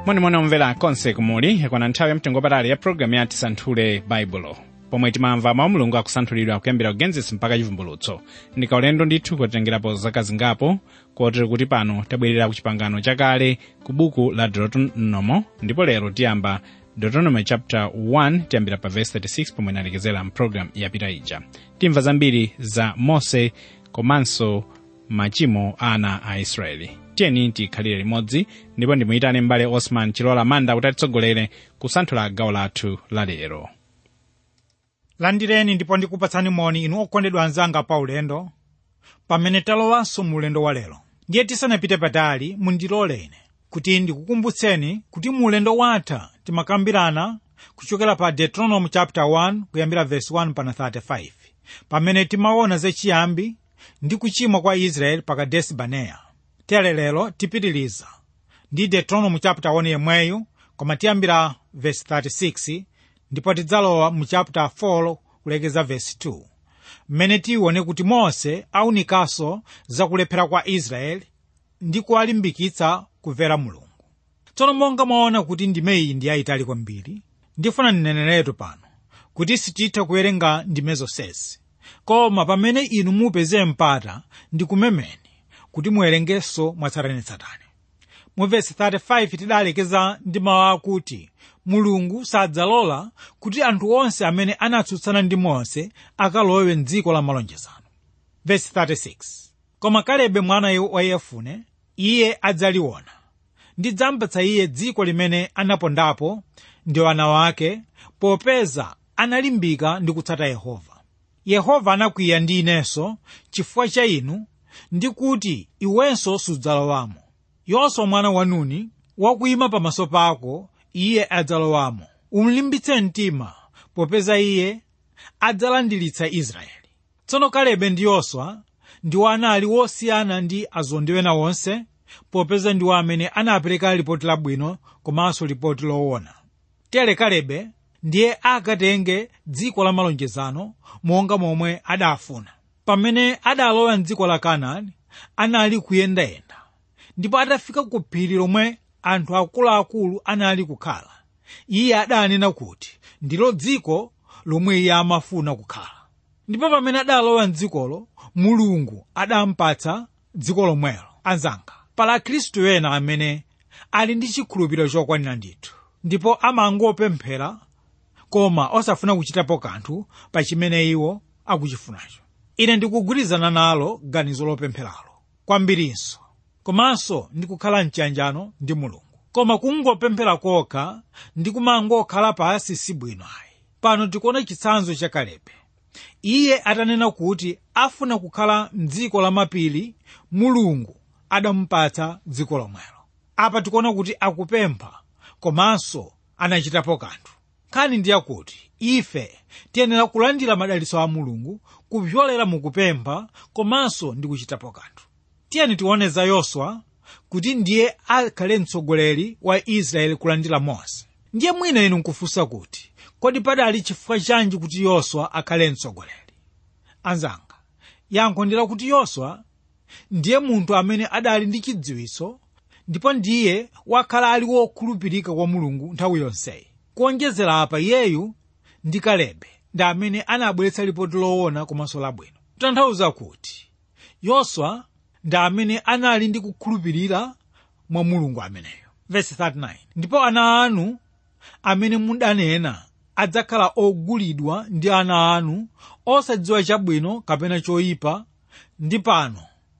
monimoni omvera konse kumuli yakwana nthawi yamtengo patali ya programu ya tisanthule baibulo pomwe timamva mawu mulungu akusanthulidwa kuyambira kugenesis mpaka chivumbulutso ndika ulendo ndithu kotengerapo zaka zingapo kotero kuti pano tabwerera ku chipangano chakale ku buku la deuteronomo ndipo lero tiyamba deuteronomy chapter 1 tiyambira pa verse 36 pomwe inalekezera mpulogalamu yapita ija timva zambiri za mose komanso machimo a ana a israeli tiyeni tikhalire limodzi ndipo ndimuyitane m'bale osman chilola manda kuti atitsogolere kusanthula gawo lathu la lero landireni ndipo ndikupatsani moni inu okondedwa anzanga pa ulendo pamene talowanso mu ulendo wa lero ndiye tisanapite patali mundiloleni kuti ndikukumbutseni kuti mu ulendo watha timakambirana kuchokera pa deuteronomy chapter 1 kuyambira verse 1 pana 35 pamene timaona zachiyambi ndi kuchimwa kwa israeli pa kadesi baneya tere lero tipitiliza ndi deuteronomy chapter 1 yemweyo koma tiyambira verse 36 ndipo tidzalowa mu chapter 4 kulekeza verse 2 mmene tione kuti mose aunikanso zakulephera kwa israeli ndi kuwalimbikitsa kumvera mulungu tsono monga mwaona kuti ndime iyi ndi yayitali kwambiri ndifuna ndineneretu pano kuti sititha kuwerenga ndime zonsezi koma pamene inu mupeze mpata ndikumemeni kuti muwerengenso mwatsatanetsatane mu vesi 35 tidalekeza ndi mawu akuti mulungu sadzalola kuti anthu onse amene anatsutsana ndi mose akalowe mdziko la malonjezano vesi 36 koma kalebe mwana wa yefune iye adzaliona ndidzampatsa iye dziko limene anapondapo ndi wana wake popeza analimbika ndi kutsata yehova yehova anakwiya ndi inenso chifukwa cha inu ndi kuti iwenso sudzalowamo yoswa mwana wa nuni wakuyima pamaso pako iye adzalowamo umlimbitse mtima popeza iye adzalandiritsa israeli tsono kalebe ndi yoswa ndiwo anali wosiyana ndi azondiwe na wonse popeza ndiwo amene anapereka lipoti labwino komanso lipoti loona tere kalebe ndiye akatenge dziko la malonjezano monga momwe adafuna pamene adalowa mdziko la kanaani anali kuyendayenda ndipo atafika ku phiri lomwe anthu akuluakulu anali kukhala iye adanena kuti ndilo dziko lomwe iye amafuna kukhala ndipo pamene adalowa mdzikolo mulungu adampatsa dziko lomwelo anzanga pala akhristu ena amene ali ndi chikhulupiriro chokwanira ndithu ndipo amangopemphera koma osafuna kuchitapo kanthu pa chimene iwo akuchifunacho ine ndikugwirizana nalo ganizo lopempheralo kwambirinso komanso ndikukhala mchiyanjano ndi mulungu koma kungopemphera kokha ndi kumangokhala pasi sibwino ayi pano tikuona chitsanzo cha kalebe iye atanena kuti afuna kukhala mdziko lamapiri mulungu adamupatsa dziko lomwelo apa tikuona kuti akupempha komanso anachitapo kanthu nkhani ndi yakuti ife tiyenera kulandira madalitso a mulungu kupyolera mukupempha komanso ndi kuchitapo kanthu tiyeni tione za yoswa kuti ndiye akhale mtsogoleri wa israeli kulandira mose ndiye mwina inu nkufunsa kuti kodi padali chifukwa chanji kuti yoswa akhale mtsogoleri anzanga yankho ndi lakuti yoswa ndiye munthu amene adali ndi chidziwitso ndipo ndiye wakhala ali wokhulupirika kwa mulungu nthawi yonseyi kuonjezera apa iyeyu ndi kalebe ndi amene anabweretsa lipoti loona komanso labwino kutanthauza kuti yoswa ndi amene anali ndi kukhulupirira mwa mulungu ameneyo Verse 39 ndipo ana anu amene mudanena adzakhala ogulidwa ndi ana anu osadziwa chabwino kapena choyipa ndi pano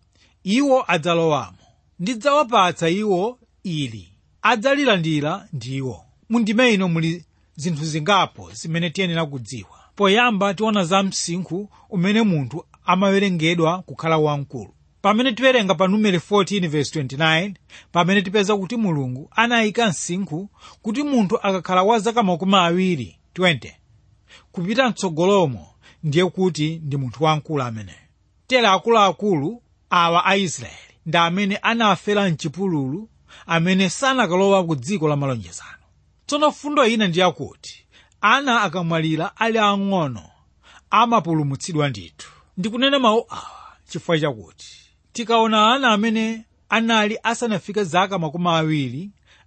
iwo adzalowamo ndidzawapatsa iwo ili adzalilandira ndiwo mundime ino muli zinthu zingapo zimene tiyenera kudziwa poyamba tiona za msinkhu umene munthu amawerengedwa kukhala wamkulu pamene tiwerenga pa numeri 14:29 pamene tipeza kuti mulungu anayika msinkhu kuti munthu akakhala wa zaka makumi awiri 20 kupita mtsogolomo ndiye kuti ndi munthu wamkulu ameneyo tere akuluakulu awa a israeli ndi amene anafera mchipululu amene sanakalowa ku dziko la malonjezano tsono fundo ina ndi yakuti ana akamwalira ali ang'ono amapulumutsidwa ndithu ndikunena mawu awa chifukwa chakuti tikaona ana amene anali asanafike zaka makumi awiri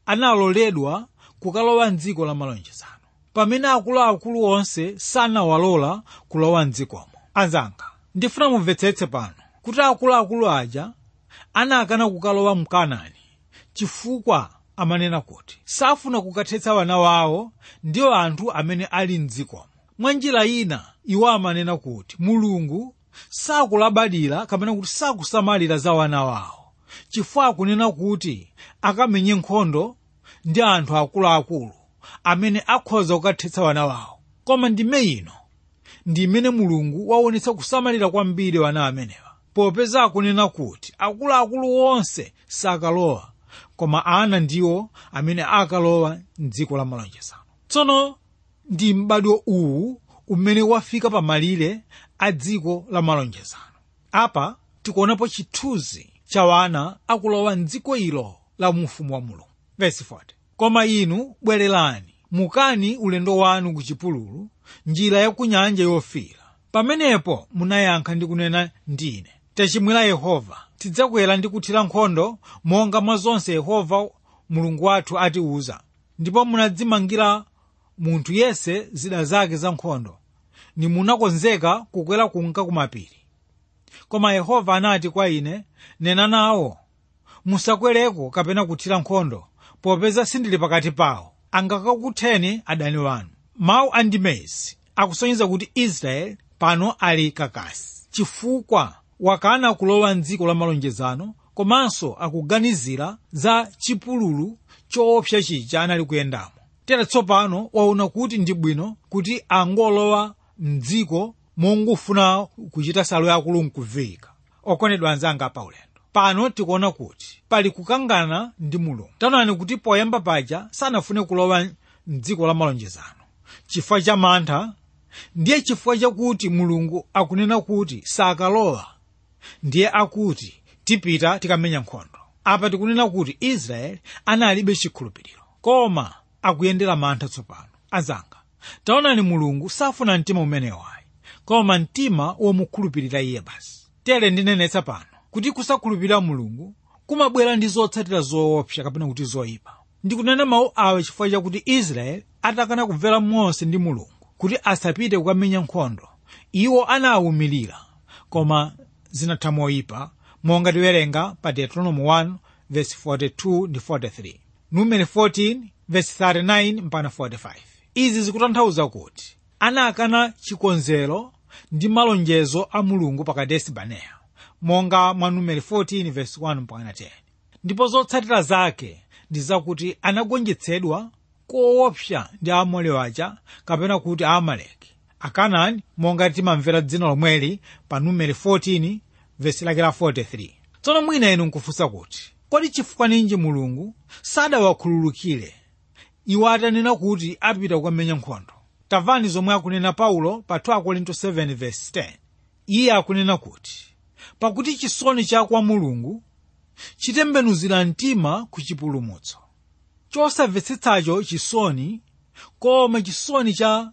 analoledwa kukalowa mdziko la malonjezano pamene akuluakulu onse sanawalola kulowa mdzikomo anzanga ndifuna mumvetsetse pano kuti akuluakulu aja anakana kukalowa mkanani chifukwa amanena kuti safuna kukathetsa wana wawo ndiwo anthu amene ali mdzikomo mwa njira ina iwo amanena kuti mulungu sakulabadira kapena kuti sakusamalira za wana wawo chifukwa akunena kuti akamenye nkhondo ndi anthu akuluakulu amene akhoza kukathetsa wana wawo koma ndime ino ndi imene mulungu waonetsa kusamalira kwambiri wana amenewa popeza akunena kuti akuluakulu onse sakalowa koma ana ndiwo amene akalowa mdziko la malonjezano tsono ndi m'badwo uwu umene wafika pamalire a dziko la malonjezano apa tikuonapo chithunzi cha wana akulowa mdziko ilo la ufumu wa mulungu Verse 40. koma inu bwererani mukani ulendo wanu ku chipululu njira ya ku nyanja yofira pamenepo munayankha ndi kunena ndine tachimwira yehova tidzakwera ndi kuthira nkhondo monga mwa zonse yehova mulungu wathu atiuza ndipo munadzimangira munthu yese zida zake za nkhondo nimunakonzeka kukwera kunka kumapiri koma yehova anati kwa ine nena nawo musakwereko kapena kuthira nkhondo popeza sindili pakati pawo angakakutheni adani wanu mawu a ndimezi akusonyeza kuti israeli pano ali kakasi chifukwa wakana kulowa mdziko la malonjezano komanso akuganizira za chipululu choopsa chija anali kuyendamo tere tsopano waona kuti ndi bwino kuti angolowa mdziko mongofuna kuchita salo yakulu nkuvika okondedwa anzanga paulendo pano tikuona kuti pali kukangana ndi mulungu taonani kuti poyamba paja sanafune kulowa mdziko la malonjezano chifukwa cha mantha ndiye chifukwa chakuti mulungu akunena kuti sakalowa ndiye akuti tipita tikamenya nkhondo apa tikunena kuti israeli analibe chikhulupiriro koma akuyendera mantha tsopano azanga taonani mulungu safuna mtima umenewayi koma mtima womukhulupirira iye basi tere ndinenetsa pano kuti kusakhulupirira mulungu kumabwera ndi zotsatira zoopsa kapena kuti zoyipa ndikunena mawu awa chifukwa chakuti israeli atakana kumvera mose ndi mulungu kuti asapite kukamenya nkhondo iwo anawumirira koma zinatha moyipa monga tiwerenga pa deuteronomy 1 verse 42 ndi 43 numeri 14 verse 39 mpaka 45 izi zikutanthauza kuti anakana chikonzero ndi malonjezo a mulungu pa kadesi baneya monga mwa numeri 14 verse 1 mpaka 10 ndipo zotsatira zake ndi zakuti anagonjetsedwa koopsa ndi aamori aja kapena kuti aamaleki akanani monga timamvera dzina lomweli pa numeri 14 vesi lake la 43 tsono mwina inu nkufunsa kuti kodi chifukwa ninji mulungu sadawakhululukire iwo atanena kuti apita kukamenya nkhondo tamvani zomwe akunena paulo pa 2 korinto 7 vesi 10 iye akunena kuti pakuti chisoni cha kwa mulungu chitembenuzira mtima ku chipulumutso chosamvetsetsacho chisoni koma chisoni cha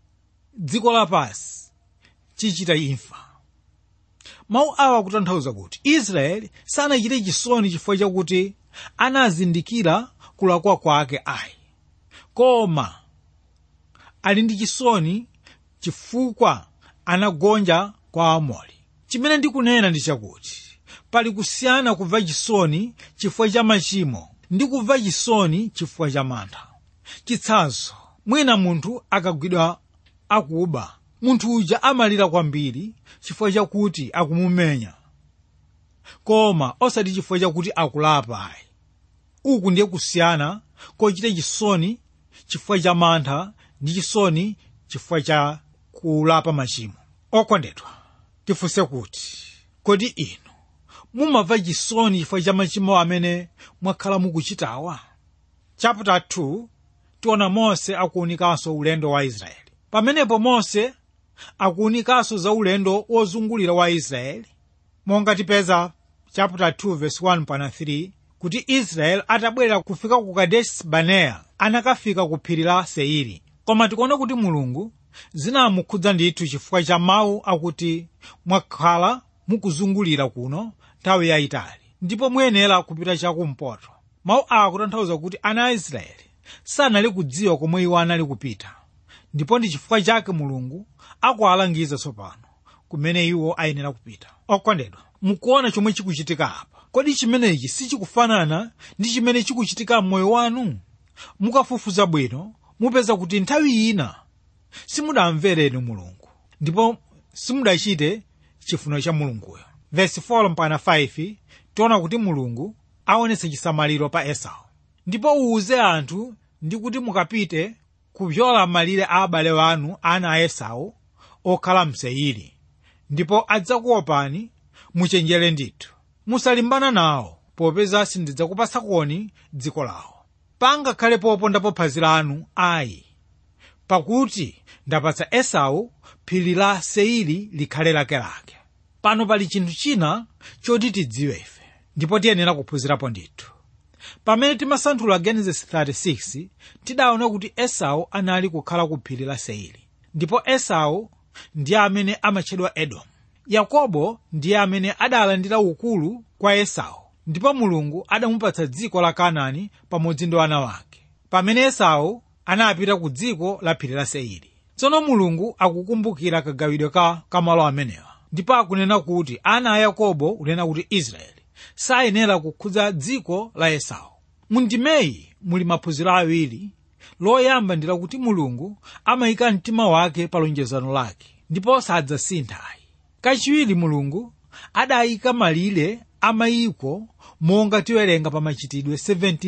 dziko lapansi chichita imfa mawu awa akutanthauza kuti israeli sanachite chisoni chifukwa chakuti anazindikira kulakwa kwake ayi koma ali ndi chisoni chifukwa anagonja kwa amori chimene ndikunena ndi chakuti pali kusiyana kumva chisoni chifukwa cha machimo ndi kumva chisoni chifukwa cha mantha chitsanzo mwina munthu akagwidwa akuba munthu uja amalira kwambiri chifukwa chakuti akumumenya koma osati chifukwa chakuti akulapa ayi uku ndiye kusiyana kochita chisoni chifukwa cha mantha ndi chisoni chifukwa cha kulapa machimo okondedwa tifunse kuti kodi inu mumamva chisoni chifukwa cha machimo amene mwakhala mukuchitawa chapter 2 tiona mose akuunikanso ulendo wa israeli pamenepo mose akuunikanso za ulendo wozungulira wa israeli monga tipeza chapter 2 verse 1 pana 3 kuti israeli atabwerera kufika ku kadesi baneya anakafika ku phiri la seiri koma tikuona kuti mulungu zinamukhudza ndithu chifukwa cha mawu akuti mwakhala mukuzungulira kuno nthawi yayitali ndipo muyenera kupita chakumpoto mawu awa akutanthauza kuti ana a israeli sanali kudziwa komwe iwo anali kupita ndipo ndi chifukwa chake mulungu akuwalangiza tsopano kumene iwo ayenera kupita okondedwa mukuona chomwe chikuchitika apa kodi chimenechi sichikufanana ndi chimene chikuchitika m'moyo wanu mukafufuza bwino mupeza kuti nthawi ina simudamvereni mulungu ndipo simudachite chifuniro cha mulunguyo vesi 4 mpaka 5 tiona kuti mulungu aonetsa chisamaliro pa esau ndipo uwuze anthu ndi kuti mukapite kupyola malire a abale wanu ana a esau okhala mseiri ndipo adzakuopani muchenjere ndithu musalimbana nawo popeza sindidzakupasakoni dziko lawo pangakhale popondapo phazi lanu ayi pakuti ndapatsa esau phiri la seiri likhale lakelake pano pali chinthu china choti tidziwe ife ndipo tiyenera kuphunzirapo ndithu pamene timasanthula genesis 36 tidaona kuti esau anali kukhala ku phiri la seiri ndipo esau ndiye amene amatchedwa edomu yakobo ndiye amene adalandira ukulu kwa esau ndipo mulungu adamupatsa dziko la kanaani pamodzi ndi ana wake pamene esau anapita ku dziko la phiri la seiri tsono mulungu akukumbukira kagawidwe ka kamalo amenewa ndipo akunena kuti ana a yakobo kunena kuti israeli sayenera kukhudza dziko la esau mundimeyi muli maphunziro awiri loyamba ndi lakuti mulungu amayika mtima wake pa lonjezano lake ndipo sadzasinthayi kachiwiri mulungu adayika malire a mayiko monga tiwerenga pa machitidwe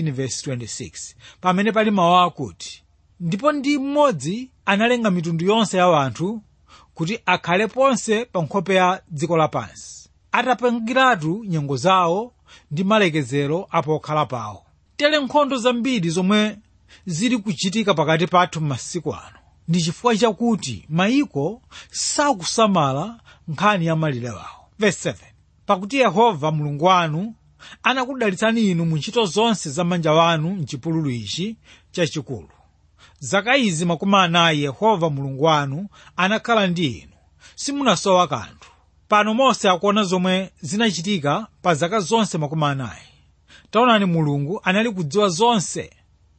17:26 pamene pali mawu akuti ndipo ndi mmodzi analenga mitundu yonse ya anthu kuti akhale ponse pa nkhope ya dziko lapansi atapangiratu nyengo zawo ndi malekezero apokhala pawo tere nkhondo zambiri zomwe zili kuchitika pakati pathu m'masiku ano ndi chifukwa chakuti mayiko sakusamala nkhani ya malire wawo Verse 7 pakuti yehova mulungu wanu anakudalitsani inu mu ntchito zonse za manja wanu mchipululu ichi chachikulu zaka izi makumi anayi yehova mulungu wanu anakhala ndi inu simunasowa kanthu pano mose akuona zomwe zinachitika pa zaka zonse makumi anayi taonani mulungu anali kudziwa zonse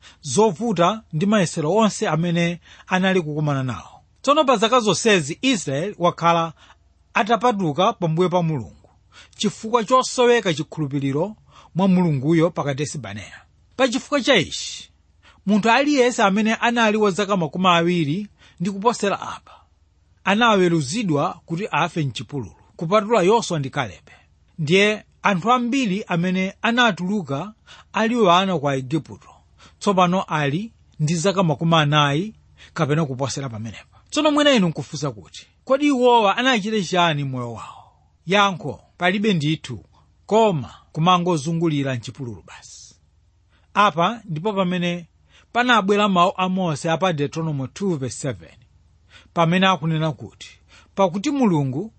zovuta ndi mayesero onse amene anali kukumana nawo tsono pa zaka zonsezi israeli wakhala atapatuka pambuyo pa mulungu chifukwa chosoweka chikhulupiriro mwa mulunguyo pakatesi baneya pa chifukwa cha ichi munthu aliyense amene anali wa zaka makumi awiri ndi kuposera apa anaweruzidwa kuti afe mchipululu kupatula yoswa ndi kalebe ndiye anthu ambiri amene anatuluka ali wana kwa igupto tsopano ali ndi zaka makumi anayi kapena kuposera pamenepa tsono mwina inu nkufunsa kuti kodi iwowa anachita chani moyo wawo yankho palibe ndithu koma kumangozungulira mchipululu basi apa ndipo pamene panabwera mawu a mose apa deuteronomy 2:7 pamene akunena kuti pakuti mulungu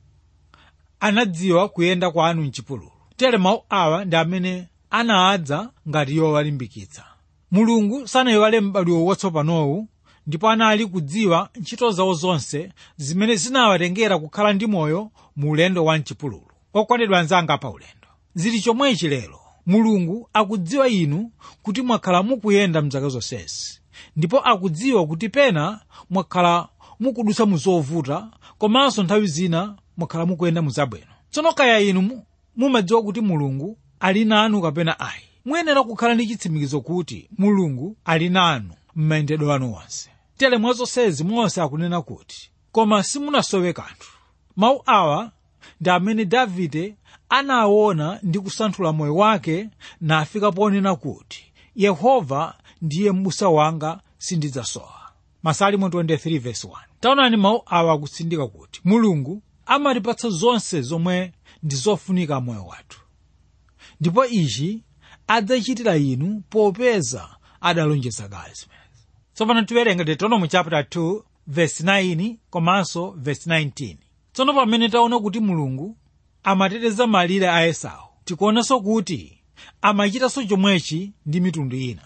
anadziwa kuyenda kwanu mchipululu tere mawu awa ndi amene anadza ngati yowalimbikitsa mulungu sanayiwale m'badwo watsopanowu ndipo anali kudziwa ntchito zawo zonse zimene zinawatengera kukhala ndi moyo mu ulendo wa mchipululu okondedwa anzanga pa ulendo zili chomwechi lero mulungu akudziwa inu kuti mwakhala mukuyenda mzaka zonsezi ndipo akudziwa kuti pena mwakhala mukudutsa mu zovuta komanso nthawi zina mwakhala mukuyenda mu zabwino tsono kaya inu mumadziwa kuti mulungu ali nanu kapena ayi muyenera kukhala ndi chitsimikizo kuti mulungu ali nanu m'mayendedwe anu onse tere mwa zonsezi mose akunena kuti koma simunasowe kanthu mawu awa ndi amene davide anaona ndi kusanthula moyo wake nafika ponena kuti yehova ndiye m'busa wanga sindidzasowa masalimo 23:1 taonani mawu awa akutsindika kuti mulungu amatipatsa zonse zomwe ndi zofunika moyo wathu ndipo ichi adzachitira inu popeza adalonjeza kale zimenezi tsopano tiwerenga deuteronomy chapter 2 verse 9 komanso verse 19 tsono pamene taona kuti mulungu amateteza malire a esau tikuonanso kuti amachitanso chomwechi ndi mitundu ina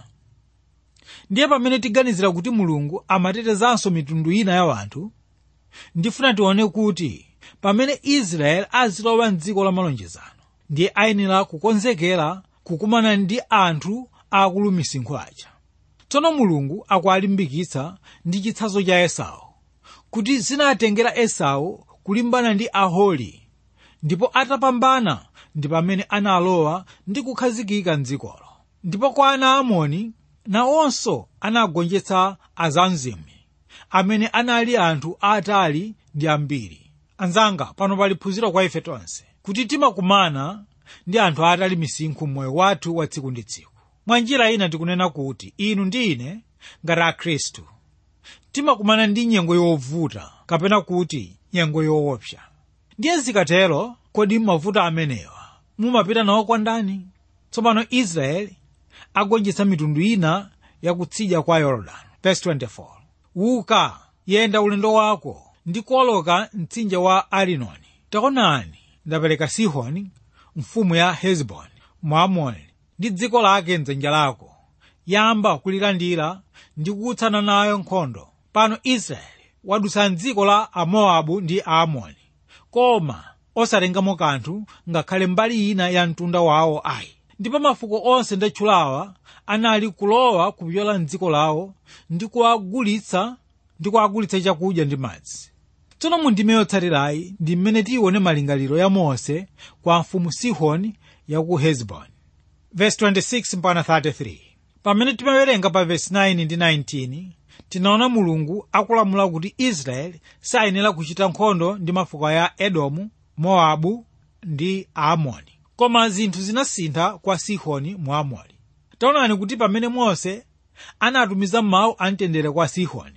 ndiye pamene tiganizira kuti mulungu amatetezanso mitundu ina ya anthu ndifuna tione kuti pamene israeli azilowa mdziko la malonjezano ndiye ayenera kukonzekera kukumana ndi anthu akulu misinkhu aja tsono mulungu akuwalimbikitsa ndi chitsanzo cha esau kuti zinatengera esau kulimbana ndi aholi ndipo atapambana ndi pamene analowa ndi kukhazikika mdzikolo ndipo kwa ana amoni nawonso anagonjetsa azanzimi amene anali anthu atali ndi ambiri anzanga pano pali phunziro kwa ife tonse kuti timakumana ndi anthu atali misinkhu mmoyo wathu wa tsiku ndi tsiku mwa njira ina tikunena kuti inu ndi ine ngati akhristu timakumana ndi nyengo yovuta kapena kuti nyengo yoopsa ndiye zikatero kodi mavuto amenewa mumapita nawo kwa ndani tsopano israeli agonjetsa mitundu ina yakutsidya kwa yorodani verse 24 uka yenda ulendo wako ndi kuoloka mtsinje wa arinoni taonani ndapereka sihoni mfumu ya hezboni mwamoni ndi dziko lake mdzanja lako yamba kulilandira ndi kukutsana nayo nkhondo pano israeli wadutsa mdziko la amowabu ndi aamoni koma osatengamo kanthu ngakhale mbali ina ya mtunda wawo ayi ndipo mafuko onse ndatchulawa anali kulowa kupyola mdziko lawo ndi kuwagulitsa ndi kuwagulitsa chakudya ndi madzi tsono mu ndime yotsatirayi ndi mmene tione malingaliro ya mose kwa mfumu sihoni ya ku hezboni verse 26 mpaka 33 pamene timawerenga pa verse 9 ndi 19 tinaona mulungu akulamula kuti israeli sayenera kuchita nkhondo ndi mafuko ya edomu mowabu ndi aamoni koma zinthu zinasintha kwa sihoni muamori taonani kuti pamene mose anatumiza mawu amtendere kwa sihoni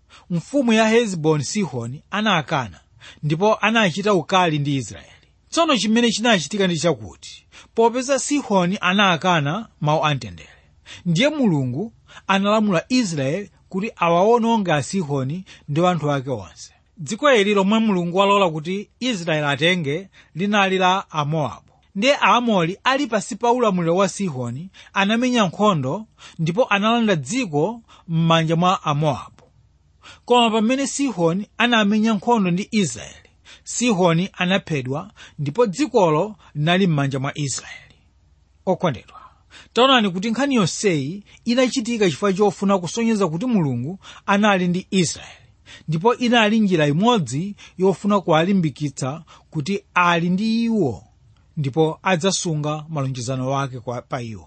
mfumu ya hezboni sihoni anakana ndipo anachita ukali ndi israeli tsono chimene chinachitika ndi chakuti popeza sihoni anakana mawu amtendere ndiye mulungu analamula israeli kuti awawononge asihoni ndi anthu ake onse dziko ili lomwe mulungu walola kuti israeli atenge linali la amowabu ndiye aamori ali pasi pa ulamuliro wa sihoni anamenya nkhondo ndipo analanda dziko m'manja mwa amowabu koma pamene sihoni anamenya nkhondo ndi israeli sihoni anaphedwa ndipo dzikolo linali m'manja mwa israeli okondedwa taonani kuti nkhani yonseyi inachitika chifukwa chofuna kusonyeza kuti mulungu anali ndi israeli ndipo inali njira imodzi yofuna kuwalimbikitsa kuti ali ndi iwo ndipo adzasunga malonjezano wake kwa, pa iwo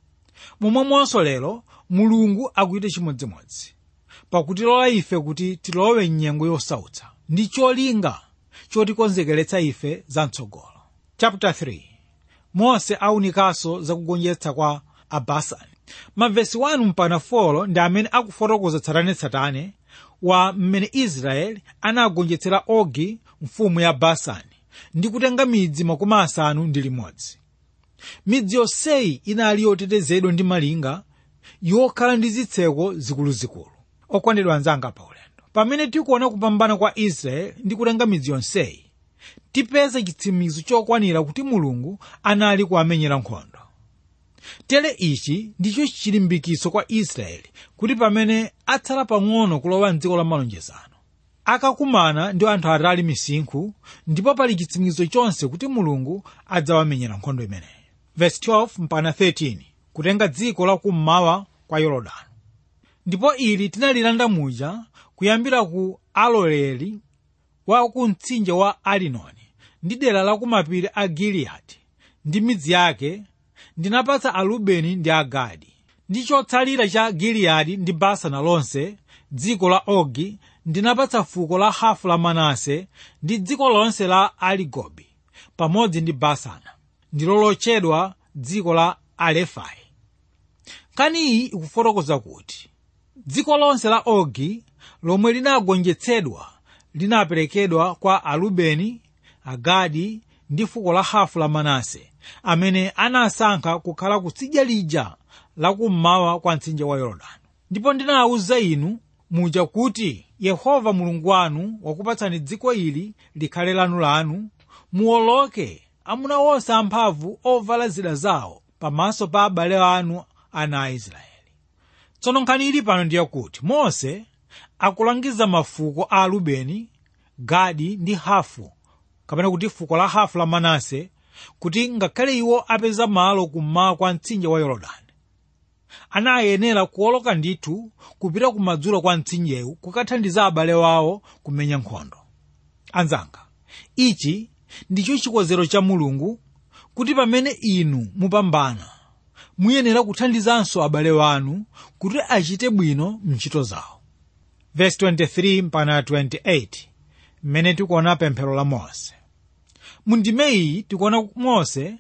momwemonso lero mulungu akuita chimodzimodzi pakutilola ife kuti tilowe mnyengo yosautsa ndi cholinga chotikonzekeretsa ife za mtsogolo chapter 3 mose aunikanso zakugonjetsa kwa abasani mavesi 1 mpaka 4 ndi amene akufotokoza tsatanetsatane wa mmene israeli anagonjetsera ogi mfumu ya basani ndi kutenga midzi makumi asanu ndi limodzi midzi yonseyi inali yotetezedwa ndi malinga yokhala ndi zitseko zikuluzikulu okondedwa anzanga pa ulendo pamene tikuona kupambana kwa israeli ndi kutenga midzi yonseyi tipeza chitsimikizo chokwanira kuti mulungu anali kuamenyera nkhondo tere ichi ndicho chilimbikiso kwa israeli kuti pamene atsala pang'ono kulowa mdziko la malonjezano akakumana ndi anthu atali misinkhu ndipo pali chitsimikizo chonse kuti mulungu adzawamenyera nkhondo imeneyi verse 12 mpaka 13 kutenga dziko la kummawa kwa yorodani ndipo ili tinalilanda muja kuyambira ku aloeli wa ku mtsinje wa arinoni ndi dera la kumapiri a giliyadi ndi midzi yake ndinapatsa arubeni ndi agadi ndi chotsalira cha giliyadi ndi basana lonse dziko la ogi ndinapatsa fuko la hafu la manase ndi dziko lonse la aligobi pamodzi ndi basana ndilo lotchedwa dziko la alefai nkhani iyi ikufotokoza kuti dziko lonse la ogi lomwe linagonjetsedwa linaperekedwa kwa arubeni agadi ndi fuko la hafu la manase amene anasankha kukhala kutsidya lija lakummawa kwa mtsinje wa yorodani ndipo ndinawuza inu muja kuti yehova mulungu wanu wakupatsani dziko ili likhale lanu muwoloke amuna onse amphamvu ovala zida zawo pamaso pa abale anu ana a israeli tsono nkhani ili pano ndiyakuti mose akulangiza mafuko a rubeni gadi ndi hafu kapena kuti fuko la hafu la manase kuti ngakhale iwo apeza malo kummawa kwa mtsinje wa yorodani anayenera kuoloka ndithu kupita kumadzulo kwa mtsinjewu kukathandiza abale wawo kumenya nkhondo anzanga ichi ndicho chikonzero cha mulungu kuti pamene inu mupambana muyenera kuthandizanso abale wanu kuti achite bwino mntchito zawo verse 23 mpaka 28 mmene tikuona pemphero la mose mu ndime iyi tikuona mose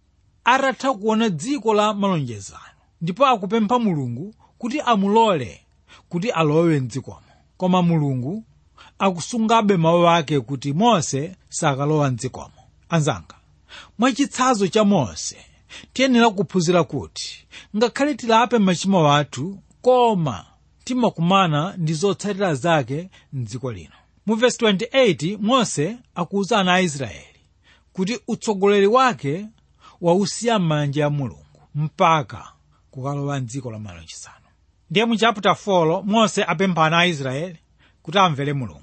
atatha kuona dziko la malonjezano ndipo akupempha mulungu kuti amulole kuti alowe mdzikomo koma mulungu akusungabe mawu ake kuti mose sakalowa mdzikomo anzanga mwachitsanzo cha mose tiyenera kuphunzira kuti ngakhale tilape machimo athu koma timakumana ndi zotsatira zake mdziko lino mu vesi 28 mose akuwuza ana a israeli kuti utsogoleri wake wausiya m'manja ya mulungu mpaka kukalowa mdziko la malonjezano ndiye mu chapter 4 mose apempha ana a israeli kuti amvere mulungu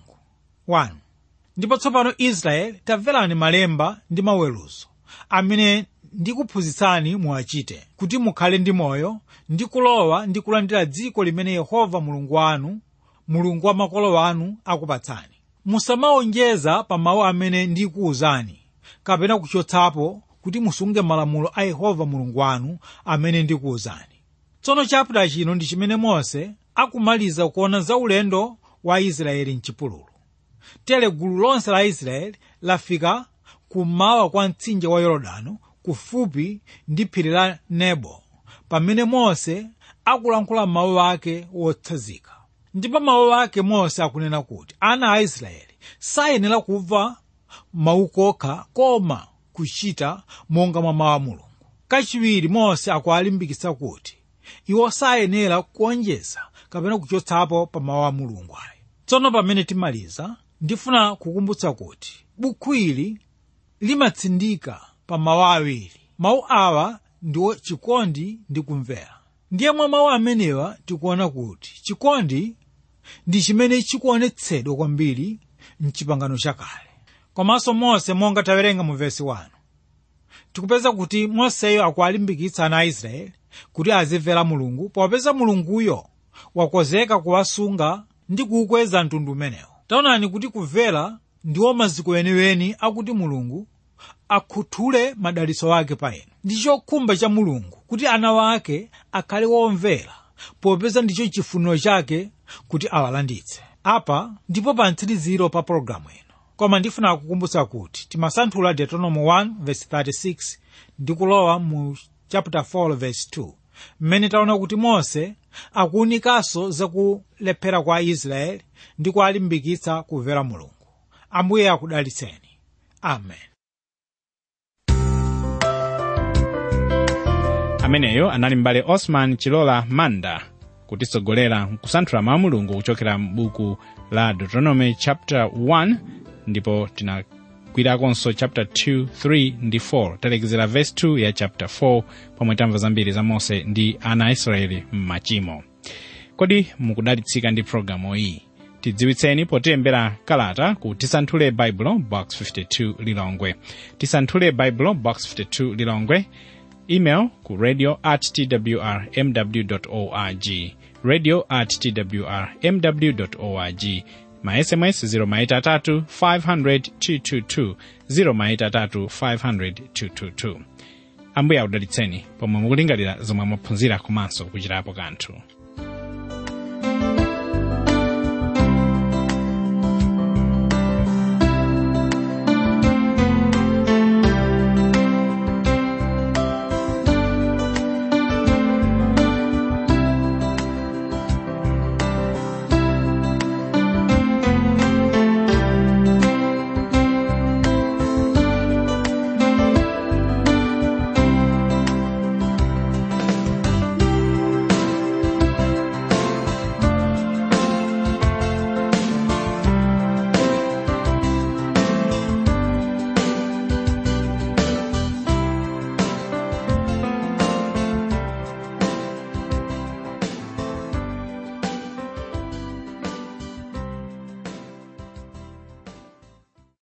1 ndipo tsopano israeli tamverani malemba ndi maweruzo amene ndikuphunzitsani muwachite kuti mukhale ndi moyo ndi kulowa ndi kulandira dziko limene yehova mulungu wanu mulungu wa makolo wanu akupatsani musamawonjeza pa mawu amene ndikuwuzani kapena kuchotsapo kuti musunge malamulo a yehova mulungu wanu amene ndikuwuzani tsono chapita chino ndi chimene mose akumaliza kuona za ulendo wa israeli mchipululu tere gulu lonse la israeli lafika kummawa kwa mtsinje wa yorodani kufupi ndi phiri la nebo pamene mose akulankhula mawu ake wotsazika ndipo mawu ake mose akunena kuti ana a israeli sayenera kumva mawu kokha koma kuchita monga mwa mawu a mulungu kachiwiri mose akuwalimbikitsa kuti iwo sayenera kuonjeza kapena kuchotsapo pa mawu a mulungu ayi tsono pamene timaliza ndifuna kukumbutsa kuti bukhu ili limatsindika pa mawu awiri mawu awa ndiwo chikondi ndi kumvera ndiye mwa mawu amenewa tikuona kuti chikondi ndi chimene chikuonetsedwa kwambiri mchipangano chakale komanso mose monga tawerenga mu vesi 1 tikupeza kuti moseyo akuwalimbikitsa ana a israeli kuti azimvera mulungu popeza mulunguyo wakonzeka kuwasunga ndi kuukweza mtundu umenewo taonani kuti kumvera ndiwo maziko eniweni akuti mulungu akhuthule madalitso ake pa inu ndi chokhumba cha mulungu kuti ana wake akhale womvera popeza ndicho chifuniro chake kuti awalanditse apa ndipo pa mtsiriziro pa pologalamu ino koma ndifuna kukumbutsa kuti timasanthula deuteronomy 1 verse 36 ndi kulowa mu chapter 4 verse 2 mmene taona kuti mose akuwunikanso zakulephera kwa israeli ndi kuwalimbikitsa kumvera mulungu ambuye akudalitseni amen ameneyo anali mbale osman chilola manda kutitsogolera kusanthula mawu mulungu kuchokera m'buku la deuteronomy chapter 1 ndipo tinakwirakonso chapter 2 3 ndi 4 talekezera verse 2 ya chapter 4 pomwe tamva zambiri za mose ndi ana a israeli m'machimo kodi mukudalitsika ndi pologalamu iyi tidziwitseni potilembera kalata ku tisanthule baibulo box 52 lilongwe tisanthule baibulo box 52 lilongwe email ku radio at twr mw org radio at twr mw org ma sms 0maitatu 500 222 0maitatu 500 222 ambuye akudalitseni pomwe mukulingalira zomwe mwaphunzira komanso kuchitapo kanthu